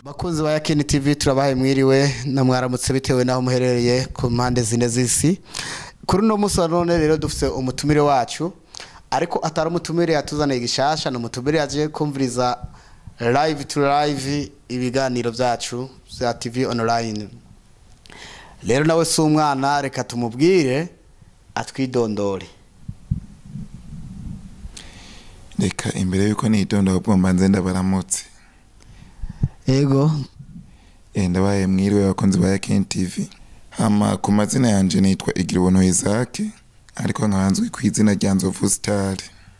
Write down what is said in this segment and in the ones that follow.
bakunzi ba yakini tv turabahaye mwiriwe na mwaramutse bitewe n'aho muherereye ku mpande zine z'isi kuri uno munsi wa none rero dufite umutumire wacu ariko atari umutumire yatuzaniye gishasha ni umutumire yaje kumviriza live to live ibiganiro byacu bya tv online rero nawe si umwana reka tumubwire atwidondore reka imbere y'uko nitonda ahubwo mbanze ndabaramutse yego Eh, ndabaye mwiriwe abakunzi ba yakini tv hama ku mazina yanje nitwa igira ubuntu isake ariko nkaba nzwi ku izina rya nzovu star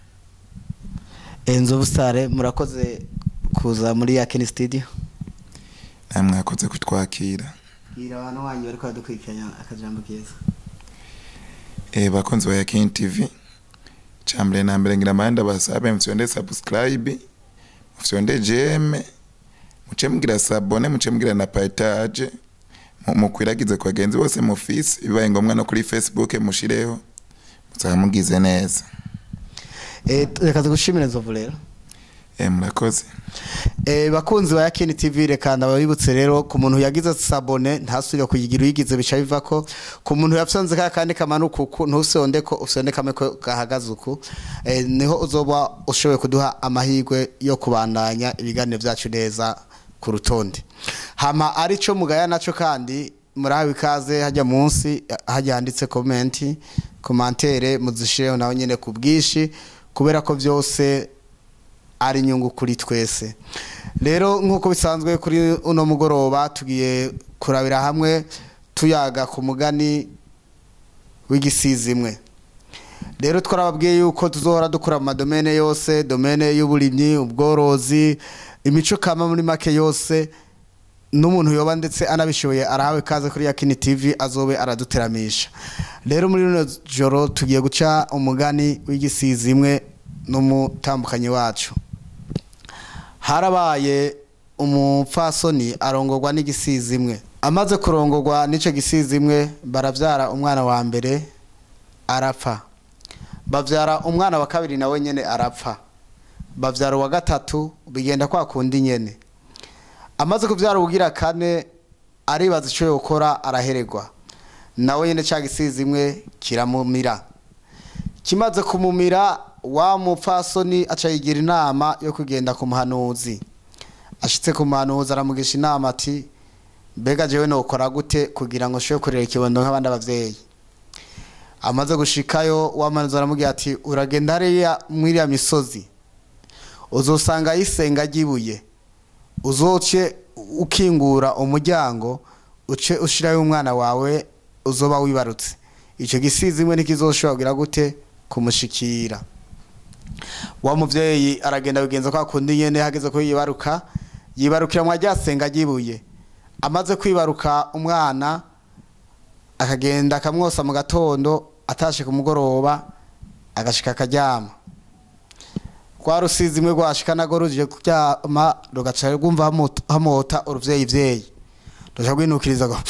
enzo sare murakoze kuza muri yakini studio namwe mwakoze kutwakira bwira abantu banyu bariko badukurikiranya akajambo keza Eh, bakunzi ba yakini tv cambere na mbere ngira mbande ndabasabe mufyonde subscribe mufyonde jeme muce mugira sabone muce mugira na partage mu- mukwiragize ku bagenzi bose mufise bibaye ngombwa no kuri facebook mushireho muzaba mugize neza Eh, reka tugushimire nzovu rero Eh, murakoze Eh, bakunzi ba yakini tv reka ndababibutse rero ku muntu yagize sabone ntasubire kuyigira uyigize bica biva ko ku muntu yafyonze ka kandi kamanuka uku ntusonde ko usonde kamwe ko gahagaze uku eh, niho uzoba ushoboye kuduha amahirwe yo kubandanya ibiganiro byacu neza ku rutonde hama arico mugaya naco kandi murahawe ikaze hajya munsi hajya handitse komenti komantere muzishireho naho nyene ku bwinshi kubera ko byose ari inyungu kuri twese rero nk'uko bisanzwe kuri uno mugoroba tugiye kurabira hamwe tuyaga ku mugani w'igisizimwe rero twarababwiye yuko tuzohora dukora mu madomene yose domene y'uburimyi ubworozi imico kama muri make yose n'umuntu yoba ndetse anabishoboye arahawe kaze kuri yakini tv azobe araduteramisha rero muri rino joro tugiye guca umugani w'igisizimwe n'umutambukanyi wacu harabaye umupfasoni arongorwa n'igisizimwe amaze kurongorwa n'icyo gisizimwe barabyara umwana wa mbere arapfa babyara umwana wa kabiri nawe nyine arapfa babyara uwa gatatu bigenda kwa kundi nyine amaze kubyara ubugira kane aribaza icyo yokora araheregwa nawe nyine cya gisizimwe kiramumira kimaze kumumira wa mupfasoni aca yigira inama yo kugenda ku muhanuzi ashitse ku muhanuzi aramugisha inama ati mbega jewe nokora gute kugira ngo nshobore kurera ikibondo nk'abandi abavyeyi amaze gushikayo wa muhanuzi aramubwira ati uragenda hariya mwiriya misozi uzosanga yisenga ry'ibuye uzoce ukingura umuryango uce ushirayo umwana wawe uzoba wibarutse ico gisizimwe ntikizoshobora kugira gute kumushikira wa muvyeyi aragenda bigenza kwa kundi nyene hageze ko yibaruka yibarukira mwa ryasenga ryibuye amaze kwibaruka umwana akagenda akamwosa mu gatondo atashe ku mugoroba agashika akaryama kwa rusizi imwe rwashika nago ruje kuryama rugaca rwumva hamota- hamota uruvyeyi vyeyi ruca rwinukiriza ngo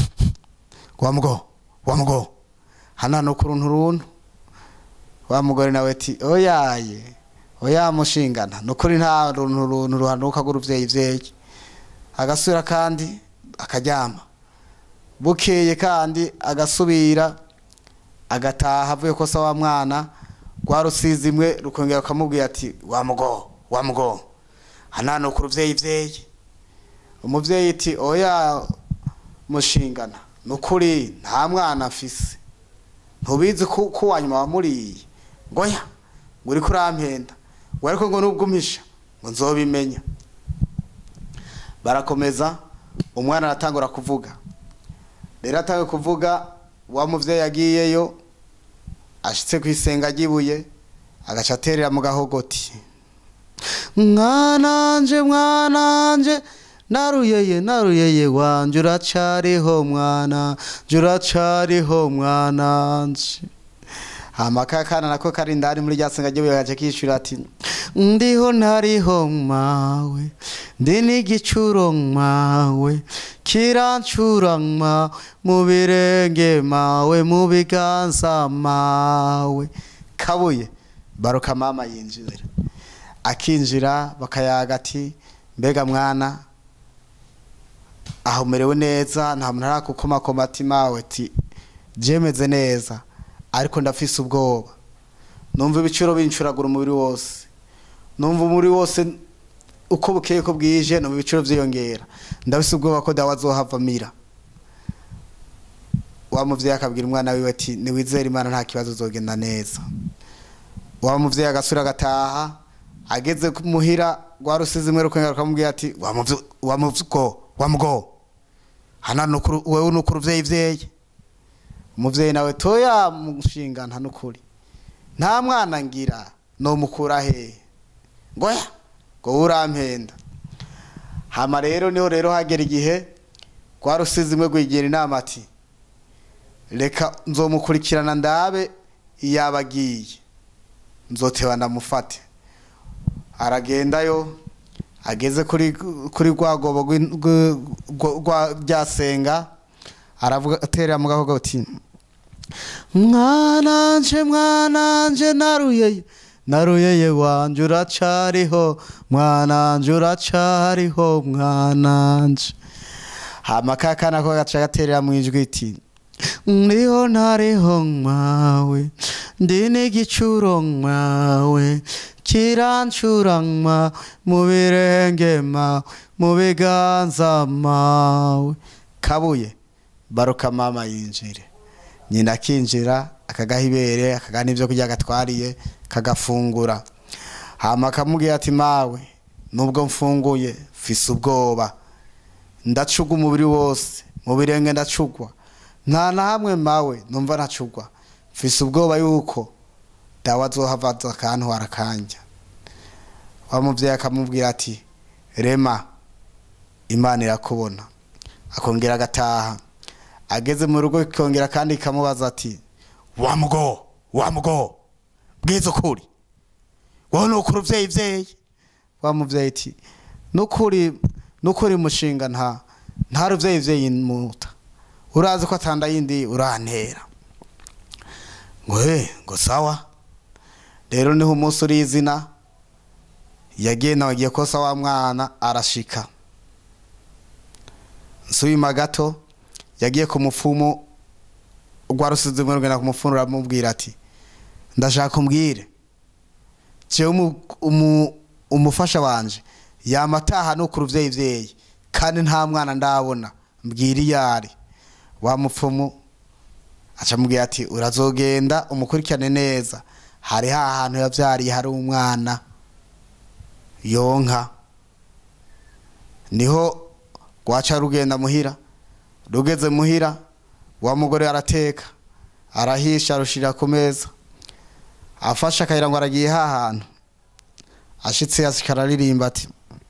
wa mugo wa mugo hanano ku runtu runtu wa mugore nawe ati oyaye oya mushingana nukuri nta runtu runtu ruhanuka rw'uruvyeyi vyeyi agasubira kandi akaryama bukeye kandi agasubira agataha avuye kosa wa mwana rwa rusizimwe rukongera rukamubwira ati wa mugo wa mugo hanano ku ruvyeyi vyeyi umuvyeyi ati oya mushingana nukuri nta mwana mfise ntubizi ko ko wanyuma wamuriye ngoya ngo uriko urampenda ngo ariko ngo nubwo umpisha ngo nzobimenya barakomeza umwana aratangura kuvuga rero atangiye kuvuga wa muvyeyi yagiyeyo ashitse ku isenga ry'ibuye agaca aterera mu gahogoti mwananje mwananje naruyeye naruyeye wanje uracariho mwana nje uracariho mwananje hama ka kana nako kari indani muri rya senga ry'ubuye gace kishura ati ndiho ntariho mawe ndi n'igicuro mawe kirancura mawe mu birenge mawe mu biganza mawe kabuye baruka mama yinjira akinjira bakayaga ati mbega mwana aho umerewe neza nta muntu arakukomakoma ati mawe ati jemeze neza ariko ndafise ubwoba numva ibiciro bincuragura umubiri wose numva umubiri wose uko bukeye ko bwije numva ibiciro byiyongera ndafise ubwoba ko dawa azohavamira wa muvyeyi akabwira umwana wiwe ati niwizere imana nta kibazo uzogenda neza wa muvyeyi agasura agataha ageze muhira rwa rusizi imwe rukwengera rukamubwira ati wa muvyo- wa muvyo wa mgo hana nukuru wewe nukuru vyeyi vyeyi umuvyeyi nawe toya mushinga nta nukuri nta mwana ngira no mukura hehe ngoya ngo urampenda hama rero niho rero hagera igihe rwa rusizi imwe rwigira inama ati reka nzomukurikirana ndabe iyaba agiye nzoteba ndamufate aragendayo ageze kuri kuri rwa gobo rw'in- rw- rw- rwa ryasenga aravuga aterera mu gahogo ati mwananje mwananje naruyeye naruyeye wanje uracariho mwananje uracariho mwananje hama kakana ko gaca gaterera mu ijwi iti ndiho ntariho mwawe ndi n'igicuro mwawe kirancura mwawe mu birenge mawe mu biganza mawe kabuye baruka mama yinjire nyina akinjira akagaha ibere akagaha n'ibyo kurya agatwariye kagafungura hama akamubwira ati mawe nubwo mfunguye mfise ubwoba ndacugwa umubiri wose mu birenge ndacugwa nta na hamwe mawe numva ntacugwa mfise ubwoba yuko dawa azohava aza akantwara akanja wa muvyeyi akamubwira ati rema imana irakubona akongera agataha ageze mu rugo ikongera kandi ikamubaza ati wa mugo wa mugo bwiza ukuri wowe nukuri uvyeyi vyeyi wa muvyeyi ati nukuri nukuri mushinga nta nta ruvyeyi vyeyi muta urazi ko atanda yindi urantera ngo he ngo sawa rero niho umunsi uri izina yagiye nawe agiye kosa wa mwana arashika nsubima gato yagiye ku mupfumu rwa rusizi muri rugenda ku mupfumu uramubwira ati ndashaka umbwire jewe umu- umu- umufasha wanje yama ataha nuko uruvyeyi vyeyi kandi nta mwana ndabona mbwira iyo ari wa mupfumu aca amubwira ati urazogenda umukurikirane neza hari hahantu yavyariye hari umwana yonka niho rwaca rugenda muhira rugeze muhira wa mugore arateka arahisha arushira ku meza afashe akayira ngo aragiye hahantu ashitse asikara aririmba ati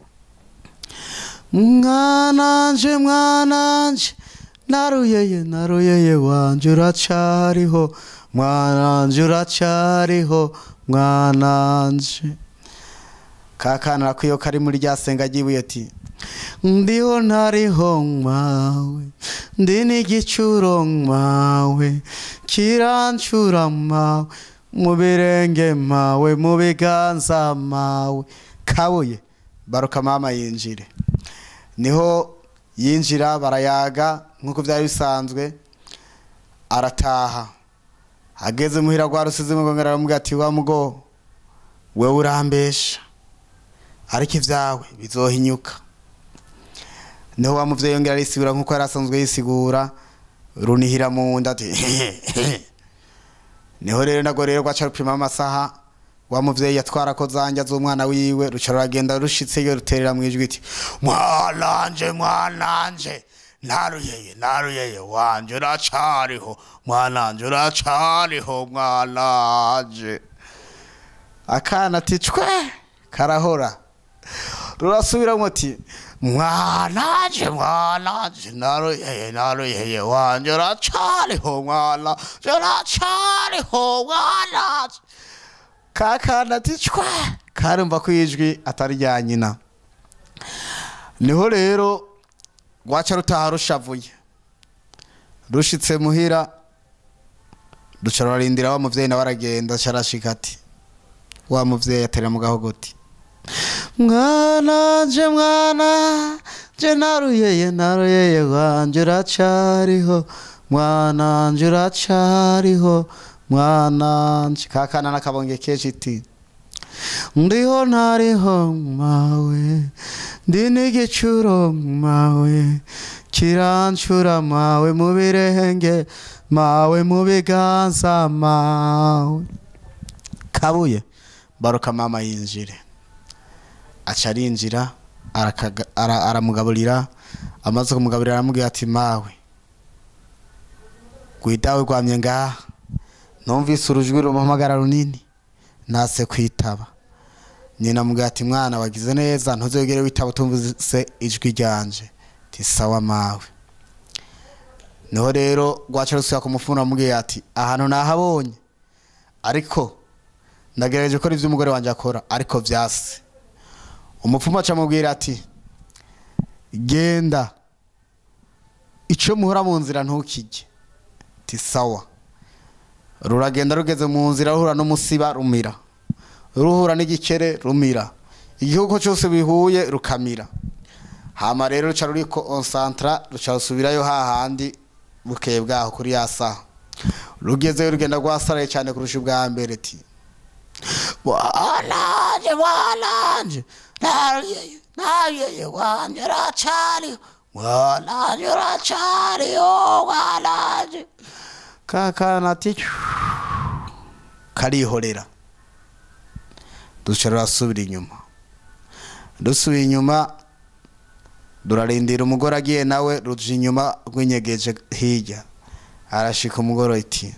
mwananje mwananje naruyeye naruyeye wanje uracariho mwananje uracariho mwananje kakana rakwiyo kari muri rya senga ry'ibuye ati ndiho ntariho mwawe ndi n'igicuro mwawe kirancura mawe mu birenge mawe mu biganza mawe kabuye baruka mama yinjire niho yinjira barayaga nk'uko byari bisanzwe arataha ageze muhira rwa rusizi mugongera aramubwira ati wa mugo wewe urambesha ariko ibyawe bizohinyuka niho wa muvyeyi yongera arisigura nk'uko yari asanzwe yisigura runihira mu nda ati niho rero nago rero rwaca rupima amasaha wa muvyeyi yatwara ko zanja z'umwana wiwe ruca ruragenda rushitseyo ruterera mu ijwi iti mwananje mwananje naruyeye naruyeye wanje uracariho mwananje uracariho mwananje akana ati cwe karahora rurasubiramwo ati mwananje mwananje naruyeye naruyeye wanje uracariho mwana uracariho mwananje kakana ati cwe karumva ko ijwi atari rya nyina niho rero rwaca rutaha rushavuye rushitse muhira ruca rurarindira wa muvyeyi nawe aragenda aca arashika ati wa muvyeyi aterera mu gahogoti mwananje mwana je naruyeye naruyeye wanje uracariho mwananje uracariho mwananje kakana nakabonge kenshi iti ndiho ntariho mawe ndi n'igicuro mawe kirancura mawe mu birenge mawe mu biganza mawe kabuye baruka mama yinjire aca arinjira arakaga- ara- aramugaburira amaze kumugaburira aramubwira ati mawe rwidawe rwamye ngaha numvise urujwi rumuhamagara runini ntase kwitaba nyina amubwira ati mwana wagize neza ntuzogere witaba utumvise ijwi ryanje ti sawa mawe niho rero rwaca rusubira kumufuna amubwira ati ahantu nahabonye ariko ndagerageje gukora ibyo umugore wanjye akora ariko byase umupfumu aca amubwira ati genda icyo muhora mu nzira ntukijye ti sawa ruragenda rugeze mu nzira ruhura n'umusiba rumira ruhura n'igikere rumira igihugu cyose bihuye rukamira hama rero ruca ruri konsantra ruca rusubirayo hahandi bukeye bwaho kuri ya saha rugezeyo rugenda rwasaraye cyane kurusha ubwa mbere ti bwananje bwananje naruyeye naruyeye wanje uracariho bwananje uracariho bwananje kakana ati karihorera duca rurasubira inyuma dusubiye inyuma durarindira umugore agiye nawe ruja inyuma rwinyegeje hirya arashika umugore iti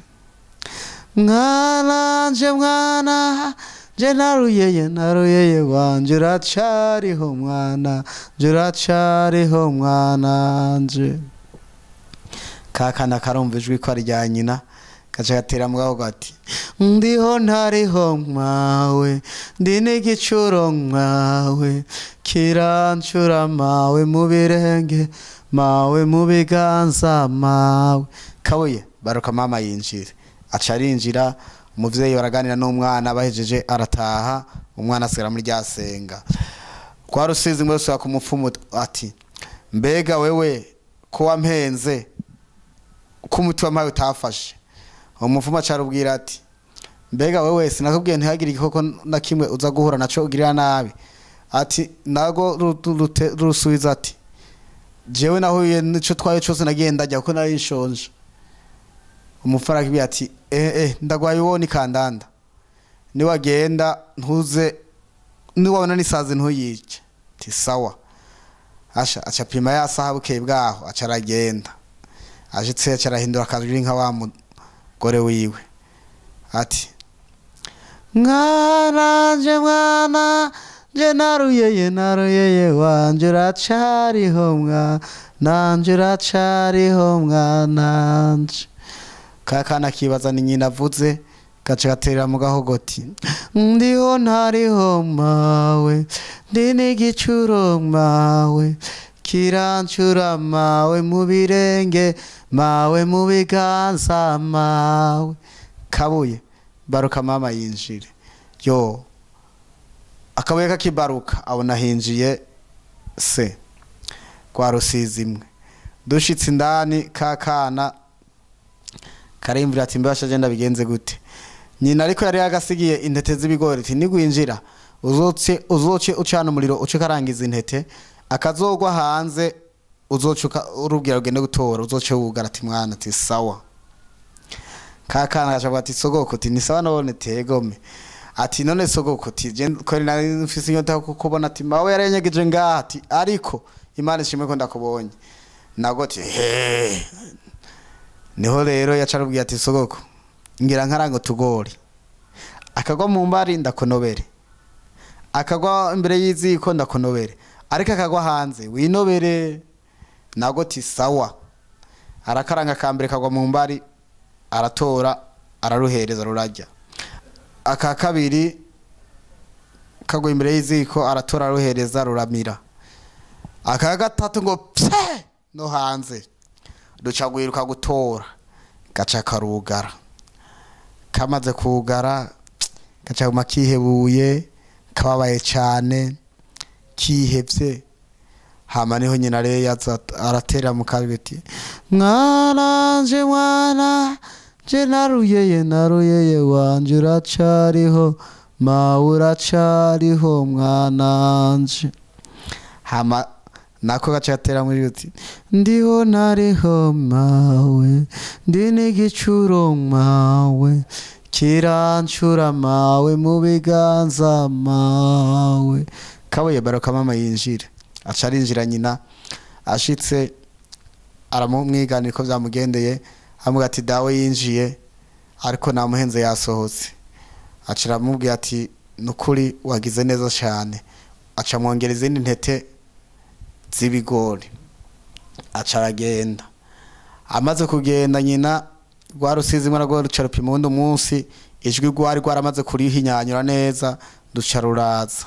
mwana nje mwana nje naruyeye naruyeye wanje uracariho mwana nje uracariho mwana nje kakana karumva ijwi ko ari rya nyina gaca gatera mu gaho gati ndiho ntariho mwawe ndi n'igicuro mwawe kirancura mawe mu birenge mawe mu biganza mawe kabuye baruka mama yinjira aca arinjira umuvyeyi baraganira n'umwana bahejeje arataha umwana asigara muri rya senga kwa rusizi mwese wa kumupfumu ati mbega wewe ko wampenze ko umuti wampaye utafashe umupfumu acarubwira ati mbega wewe sinakubwiye ntihagire igikoko na kimwe uza guhura naco ugirira nabi ati nago ru- ru- rute- rusubiza ati jewe nahuye nico twaye cose nagiye ndarya kuko nari nshonje umupfu arakubwira ati eh eh ndagwaye uwoni kandanda niwagenda ntuze niwabona n'isazi ntuyice ti sawa asha aca pima ya saha bukeye bwaho aca aragenda ashitse aca arahindura akajwi nka wa mugore wiwe ati mwana nje mwana nje naruyeye naruyeye wanje uracariho mwana nanje uracariho mwana nje kakana kibaza ni nyina avuze gaca gaterera mu gahogoti ndiho ntariho mawe ndi n'igicuro mawe kirancura mawe mu birenge mawe mu biganza mawe kabuye baruka mama yinjire yo akabuye kakibaruka abona hinjiye se kwa rusizi imwe dushitse indani kakana karimvira ati mbasha agenda bigenze gute nyina ariko yari yagasigiye intete z'ibigori ati nigwinjira uzoce uzoce ucana umuriro uce karangiza intete akazogwa hanze uzoce uka- urubwira ugende gutora uzoce wugara ati mwana ati sawa kakana gacavuga ati sogoko ati ni sawa nabone tegome ati none sogoko ati je kweri nari mfise inyota yo kukubona ati mawe yarenyegeje ngaha ati ariko imana ishimwe ko ndakubonye nago ati he niho rero yaca arubwira ati sogoko ngira nkarango tugori akagwa mu mbari ndakonobere akagwa imbere y'iziko ndakonobere ariko akagwa hanze winobere nago ati sawa arakaranga ka mbere kagwa mu mbari aratora araruhereza rurajya aka kabiri kagwa imbere y'iziko aratora araruhereza ruramira aka gatatu ngo pfe no hanze duca gwiruka gutora gaca karugara kamaze kugara gaca guma kihebuye kababaye cyane kihevye hama niho nyina rero yaza aratera mu kabiti mwananje mwana je naruyeye naruyeye wanje uracariho mawe uracariho mwananje hama nako gace gatera muri uti ndiho nariho mawe ndi n'igicuro mawe kirancura mawe mu biganza mawe kabuye baroka mama yinjire aca arinjira nyina ashitse aramumwiganira ko byamugendeye amubwira ati dawe yinjiye ariko namuhenze yasohotse aca aramubwira ati nukuri wagize neza cyane aca amwongera izindi ntete z'ibigori aca aragenda amaze kugenda nyina rwa rusizimwe narwo ruca rupima uwundi munsi ijwi rwari rwaramaze kurihinyanyura neza duca ruraza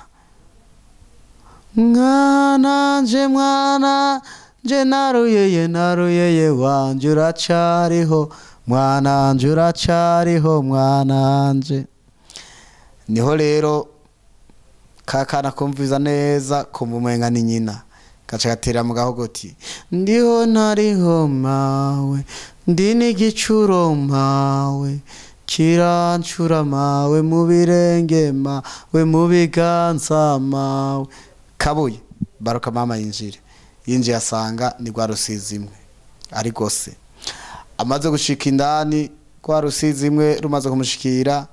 mwana nje mwana nje naruyeye naruyeye wanje uracariho mwana nje uracariho mwana nje niho rero kakana kumviza neza kumva umenga ni nyina gaca gatera mu gahogoti ndiho ntariho mawe ndi n'igicuro mawe kirancura mawe mu birenge mawe mu biganza mawe kabuye baruka mama yinjire yinjiye asanga ni rwa rusizimwe ari gose amaze gushika indani rwa rusizimwe rumaze kumushikira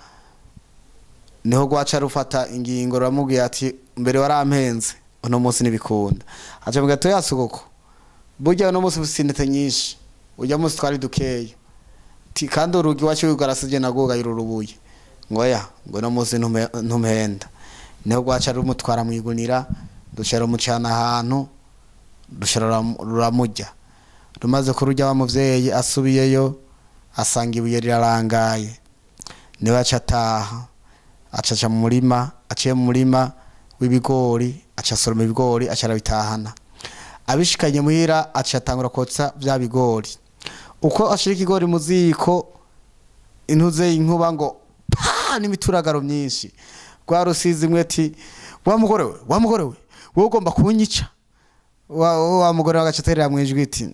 niho rwaca rufata ingingo ruramubwiye ati mbere warampenze uno munsi ntibikunda aca mu gato yasogoko burya uno munsi ufite intete nyinshi ujya munsi twari dukeya ti kandi urugi wacu wigarasije nagugaye ururubuye ngo ya ngo uno munsi ntume- ntumpenda niho rwaca rumutwara mu igunira duca rumucana ahantu duca ruram- ruramurya rumaze kururya wa muvyeyi asubiyeyo asanga ibuye rirarangaye niwe aca ataha acaca mu murima aciye mu murima w'ibigori aca asoroma ibigori aca arabitahana abishikanye muhira aca atangura kotsa bya bigori uko ashira ikigori mu ziko intuze inkuba ngo pa n'imituragaro myinshi rwa rusizi imwe ati wa mugore we wa mugore we wowe ugomba kunyica wa, wa mugore wagaca aterera mu ijwi iti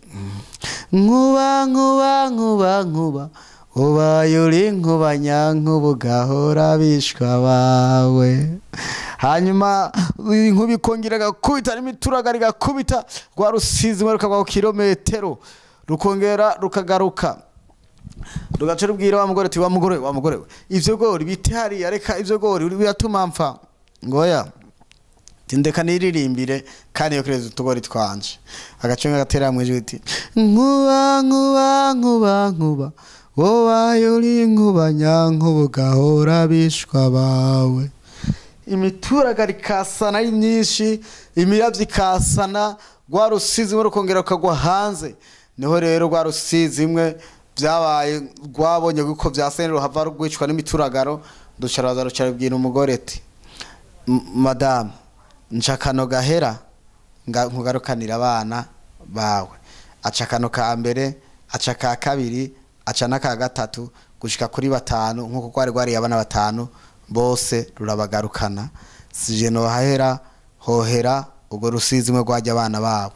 nkuba nkuba nkuba nkuba ubaye uri nkuba nyankuba ugahora bishwa bawe hanyuma inkuba ikongera igakubita n'imituraga rigakubita rwa rusizi imwe rukagwa ku kilometero rukongera rukagaruka rugaca rubwira wa mugore ati wa mugore we wa mugore we ivyo gori bite hariya reka ivyo gori biratuma mpfa ngoya tindeka niririmbire kandi yo kireza utugori twanje agacenga gatera mu ijwi iti nkuba nkuba nkuba nkuba wobaye uri nkuba nyankuba ugahora bishwa bawe imituraga rikasana ari myinshi imiravyo ikasana rwa rusizi imwe rukongera rukagwa hanze niho rero rwa rusizi imwe byabaye rwabonye ko vyasene ruhava rwicwa n'imituragaro duca raza ruca rubwira umugore ati "M- madamu nca kano gahera nga- nkugarukanira abana bawe aca kano ka mbere aca ka kabiri aca n'aka gatatu gushika kuri batanu nk'uko rwari rwariye abana batanu bose rurabagarukana sije nohahera hohera ubwo rusizi imwe rwajya abana babo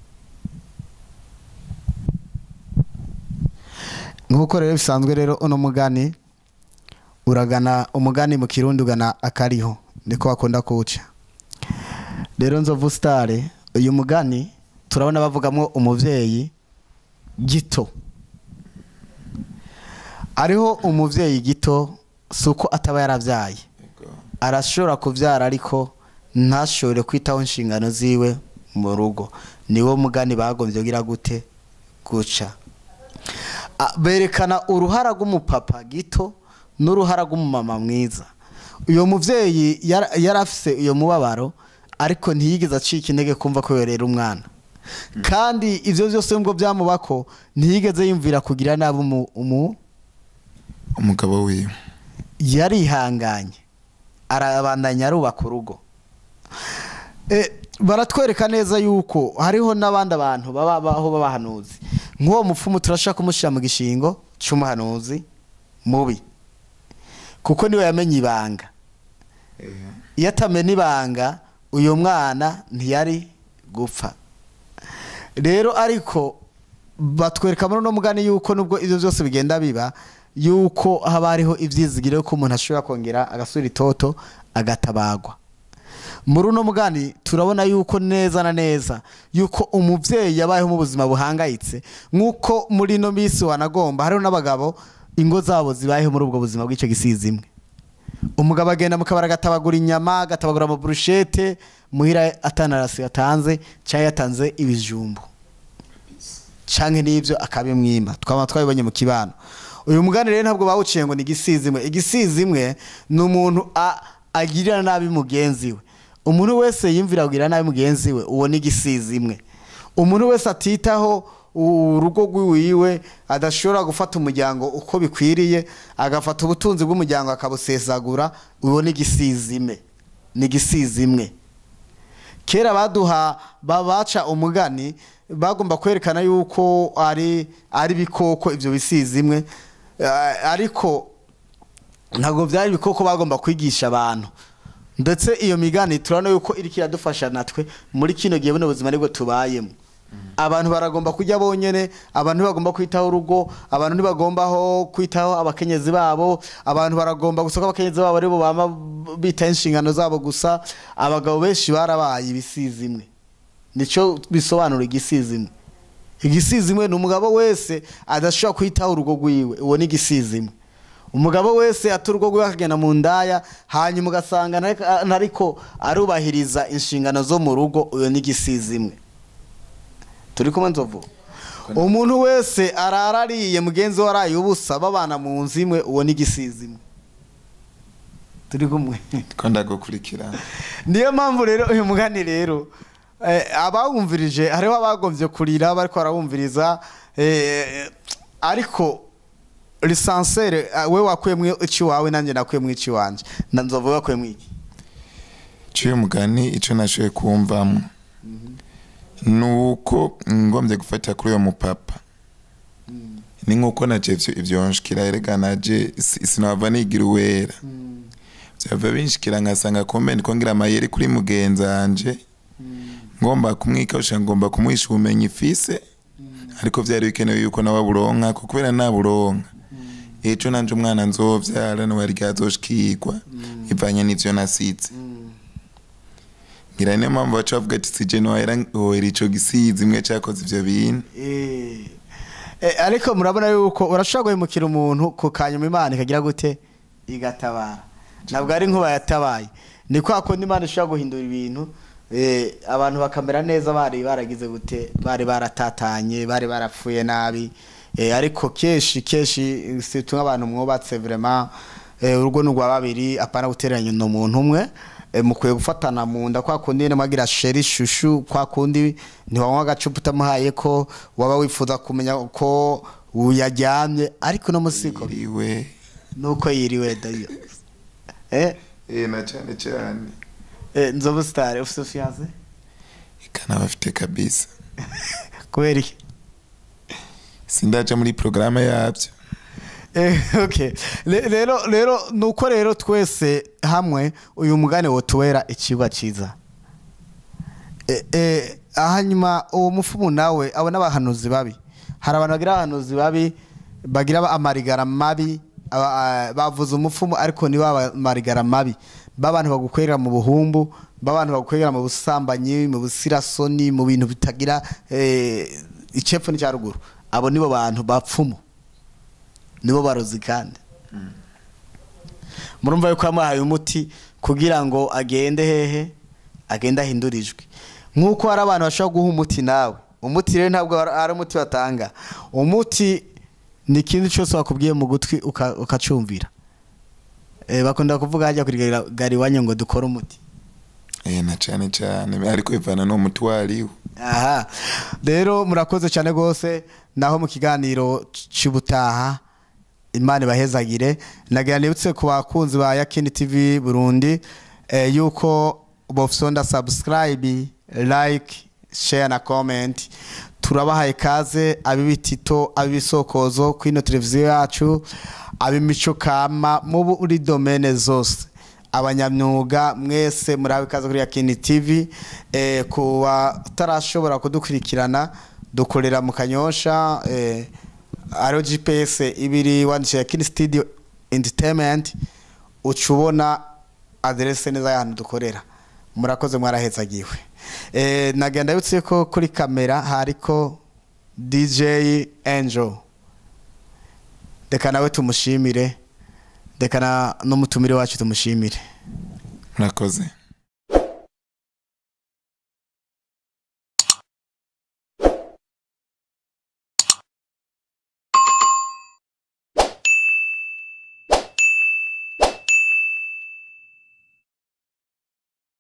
nk'uko rero bisanzwe rero uno mugani uragana umugani mu kirundi ugana akariho niko bakunda kuwuca rero nzovu sitare uyu mugani turabona bavugamo umuvyeyi gito ariho umuvyeyi gito si uko ataba yaravyaye arashobora kuvyara ariko ntashobore kwitaho inshingano ziwe mu rugo niwo mugani bagombye gira gute guca Ah, berekana uruhara rw'umupapa gito n'uruhara rw'umumama mwiza uyo muvyeyi yara- yari afise uyo mubabaro ariko ntiyigeze acika intege kumva ko yorera umwana kandi ivyo vyose nubwo vyamubako ntiyigeze yumvira kugira nabi umu, umu umugabo wiwe yarihanganye arabandanya arubaka urugo Eh, baratwereka neza yuko hariho n'abandi abantu baba baho b'abahanuzi nk'uwo mupfumu turashaka kumushyira mu gishingo cy'umuhanuzi mubi kuko niwe yamenye ibanga iyo atamena ibanga uyu mwana ntiyari gupfa rero ariko batwereka muri uno mugani yuko nubwo ibyo byose bigenda biba yuko haba hariho ibyizigiro ko umuntu ashobora kongera agasura itoto agatabagwa muri uno mugani turabona yuko neza na neza yuko umubyeyi yabayeho mu buzima buhangayitse nk'uko muri ino minsi wanagomba hariho n'abagabo ingo zabo zibayeho muri ubwo buzima bw'icyo gisizi imwe umugabo agenda mu kabari agatabagura inyama agatabagura amaburushete muhira atanarasi yatanze cyangwa yatanze ibijumbu canke n'ibyo akabimwima twaba twabibonye mu kibano uyu mugani rero ntabwo bawuciye ngo ni igisizi imwe igisizi imwe ni umuntu a- agirira nabi mugenzi we umuntu wese yimvira kugirira nabi mugenzi we uwo ni igisizi imwe umuntu wese atitaho urugo rw'iwiwe adashobora gufata umuryango uko bikwiriye agafata ubutunzi bw'umuryango akabusesagura uwo ni igisizi imwe ni igisizi imwe kera baduha babaca umugani bagomba kwerekana yuko ari ari ibikoko ibyo bisizi imwe Eh, ariko ntabwo byari ibikoko bagomba kwigisha abantu ndetse iyo migani turabona yuko iri kiradufasha natwe muri kino gihe buno buzima nibwo tubayemo abantu baragomba kujya bonyene abantu ntibagomba kwitaho urugo abantu ntibagombaho kwitaho abakenyezi babo abantu baragomba gusa ko abakenyezi babo aribo bama bitaho inshingano zabo gusa abagabo benshi barabaye ibisizi imwe nicyo bisobanura igisizi imwe igisizi imwe ni umugabo wese adashobora kwitaho urugo rwiwe uwo ni igisizi imwe umugabo wese ata urugo rwiwe akagenda mu ndaya hanyuma ugasanga ntariko- ntariko arubahiriza inshingano zo mu rugo uyo ni igisizi imwe turi kumwe nzovu umuntu wese arara ariye mugenzi we araye ubusa babana mu nzu imwe uwo ni igisizi imwe turi kumwe ko ndagukurikirana niyo mpamvu rero uyu mugani rero eh, abawumvirije hariho abagombye kurira bariko barawumviriza eh, ariko lisansere eh, we wakuyemwo iki wawe nanjye nakuyemwo iki wanje na nzovu wakuyemwo iki cy'uyu mugani icyo nashoboye kumvamo ni uko ngombye gufata kuri uwo mupapa ni nk'uko naje ivyo ivyo nshikira erega naje si- sinava nigira uwera byava binshikira nkasanga kumbe ndiko ngira amayeri kuri mugenzi wanje ngomba kumwikawusha ngomba kumuhisha ubumenyi ifise ariko vyari bikenewe yuko nawe aburonka ko kubera naburonka ejo nanje umwana nzovyara nawe ryazoshikirwa ivanye n'ivyo nasize ngira niyo mpamvu baca bavuga ati sije nohera hohera ico gisizi imwe cakoze ivyo bintu Eh, eh, ariko murabona yuko urashobora guhemukira umuntu ku kanyuma imana ikagira gute igatabara ntabwo ari nkuba yatabaye ni kwa kundi imana ishobora guhindura ibintu eh, abantu bakamera neza bari baragize gute bari baratatanye bari barapfuye nabi eh, ariko kenshi kenshi situ nk'abantu mwubatse vraiment eh, urugo ni urwa babiri apana gutereranya ni umuntu umwe eh, mukwiye gufatana mu nda kwa kundi nyine mwagira sheri shushu kwa kundi ntiwanywa agacupa utamuhaye ko waba wifuza kumenya ko uyaryamye ariko no musiko iriwe nuko yiriwe dayo eh eh na cyane cyane eh nzobu star ufite fiance ikana bafite kabisa kubera iki sindaca muri porogaramu yabyo Eh, okay Le- rero rero nuko rero twese hamwe uyu mugani wotuwera ikiba cyiza Eh, eh, hanyuma uwo mufumu nawe abo n'abahanuzi babi hari abantu bagira abahanuzi babi bagira amarigara mabi aba- ah, bavuze umufumu ariko ni amarigara mabi b'abantu bagukwera mu buhumbu b'abantu bagukwera mu busambanyi mu busirasoni mu bintu bitagira eh, icepfo n'icya ruguru abo nibo bantu bapfumu nibo barozi kandi murumva yuko yamuhaye umuti kugira ngo agende hehe agende ahindura ijwi nk'uko hari abantu bashobora guha umuti nawe umuti rero ntabwo ari- ari umuti batanga umuti ni ikindi cyose wakubwiye mu gutwi uka- ukacumvira Eh, bakunda kuvuga hajya kuri gari iwanyu ngo dukore umuti eh na cyane cyane ariko ivana no muti wariwe aha rero murakoze cyane rwose naho mu kiganiro cy'ubutaha imana ibahezagire nagira nibutse ku bakunzi ba yakini tv burundi eh, yuko bofisonda subscribe like share na comment turabahaye kaze ab'ibitito ab'ibisokozo kuri ino televiziyo yacu ab'imico kama muri domene zose abanyamyuga mwese murabe ikaze kuri yakini tv eh, ku batarashobora kudukurikirana dukorera mu kanyosha eh, ariyo gps ibiri wandikira kini studio entertainment uca ubona aderese neza y'ahantu dukorera murakoze mwarahezagiwe eh, nagenda yutse ko kuri kamera hariko dj angel reka nawe tumushimire reka na- n'umutumire wacu tumushimire murakoze